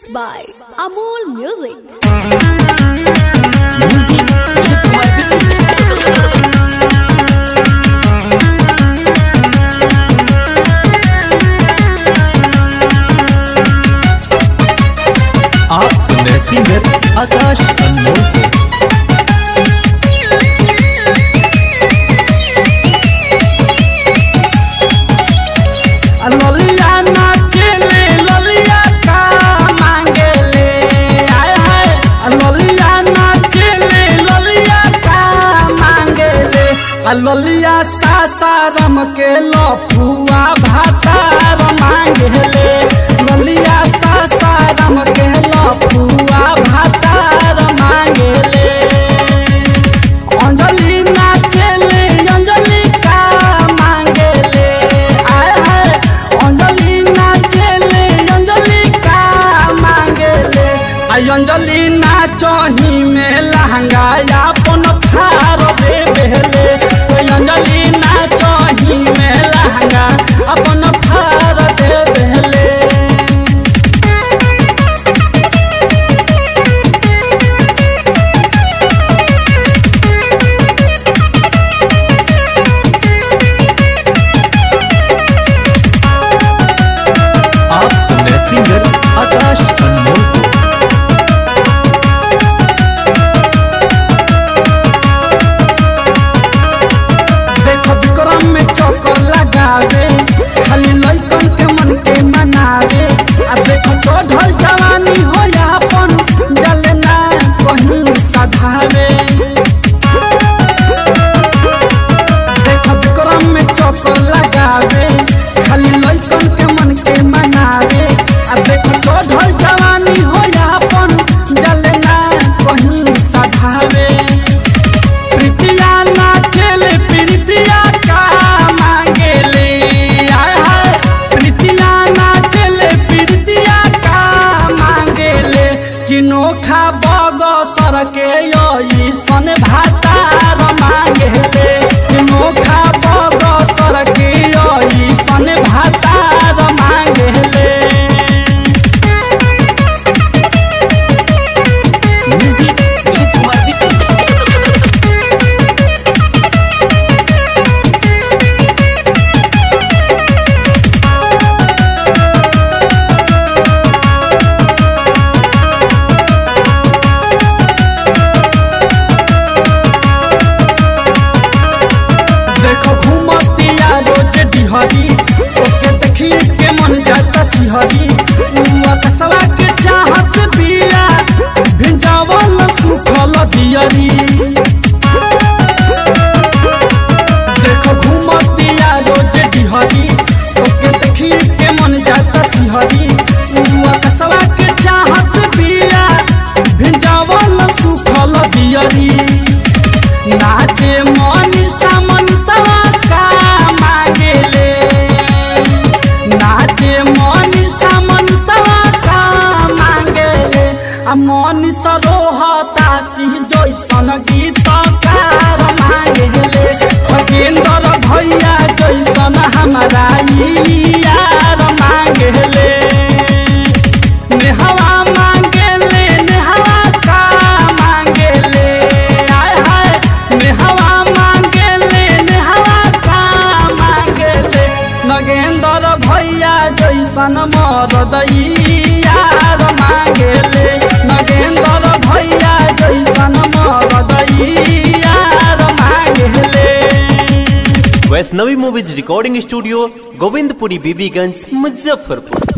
Presents by Amol Music. Music itu cuma bisnis. आप सुन रहे सिंगर आकाश अनमोल को ललिया नाचेले ललिया का मांगेले आय हाय ललिया नाचेले ललिया का मांगेले आ ललिया सासारम के लफुआ भातार मांगेले ललिया सासारम के लफुआ भातार मांगेले अंजलि नाचेले अंजलि का मांगेले आय हाय अंजलि नाचेले अंजलि का मांगेले आई अंजलि नाचही में लहंगा अपन फार दे बेले ओई अंजलि नाचही में लहंगा अपन फार दे बेले आप सुन रहे सिंगर आकाश अनमोल को देखो विक्रम में चक्कर लगावे खाली लइकन के मन के मनावे आ देखो चढ़ल जवानी हो अपन जलना कहीं सधावे देखो विक्रम में चक्कर लगावे खाली लइकन के मन के मनावे आ देखो चढ़ल जवानी हो अपन जलना कहीं सधावे प्रीतिया नाचेले प्रीतिया का मांगेले आय हाय प्रीतिया नाचेले प्रीतिया का मांगेले कि नोखा बगसर के यही सन भातार मांगेले कि नोखा बगसर के यही सन भातार मांगेले म्यूजिक itu cuma bisnis. देखो घूमतिया रोज डिहरी ओके देखिए के मन जाता सिहरी उआ कसवा के चाहत बिया भिंजावल सुखल दियरी देखो घूमतिया रोज डिहरी ओके देखिए के मन जाता सिहरी उआ कसवा के चाहत बिया भिंजावल सुखल दियरी नाचे मनीषा मनीषा का मांगेले नाचे मनीषा मनीषा का मांगेले आ मनीषा रोहता सिंह जैसन गीतकार मांगेले खगेंद्र भैया जैसन हमारा ई यार मांगेले नेहवा मांगेले नेहवा का मांगेले आय हाय नेहवा मांगेले नेहवा का मांगेले नगेंद्र भैया जैसन मरद ई यार मांगेले नगेंद्र भैया जैसन मरद ई यार मांगेले Vaishnavi movies recording studio Govindpuri Bibiganj Muzaffarpur